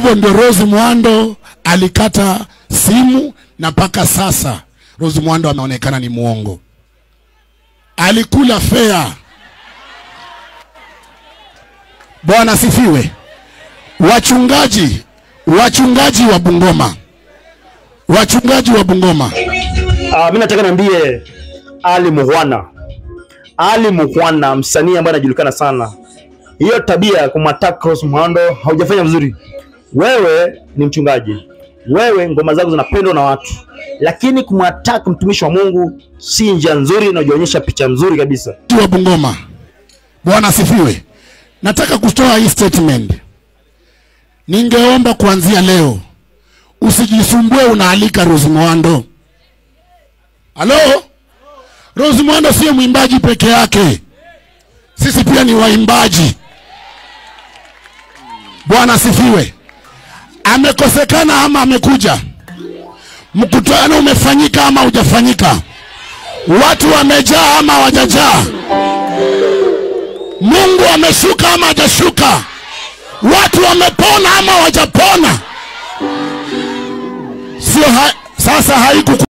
hivyo ndio Rose Muhando alikata simu na mpaka sasa Rose Muhando ameonekana ni mwongo. Alikula fea. Bwana asifiwe. Wachungaji, wachungaji wa Bungoma, wachungaji wa Bungoma, Ah, mi nataka niambie Ali Muhwana, Ali Muhwana, msanii ambaye anajulikana sana, hiyo tabia ya kumwataka Rose Muhando haujafanya vizuri. Wewe ni mchungaji, wewe ngoma zako zinapendwa na watu, lakini kumwataka mtumishi wa Mungu si njia nzuri, inajionyesha picha nzuri kabisa. watu wa Bungoma, Bwana asifiwe. Nataka kutoa hii statement. Ningeomba kuanzia leo usijisumbue unaalika Rose Muhando. Halo? Rose Muhando sio mwimbaji peke yake, sisi pia ni waimbaji. Bwana asifiwe. Amekosekana ama amekuja? Mkutano umefanyika ama hujafanyika? Watu wamejaa ama hawajajaa? Mungu ameshuka ama hajashuka? Watu wamepona ama hawajapona? Sio ha sasa haiku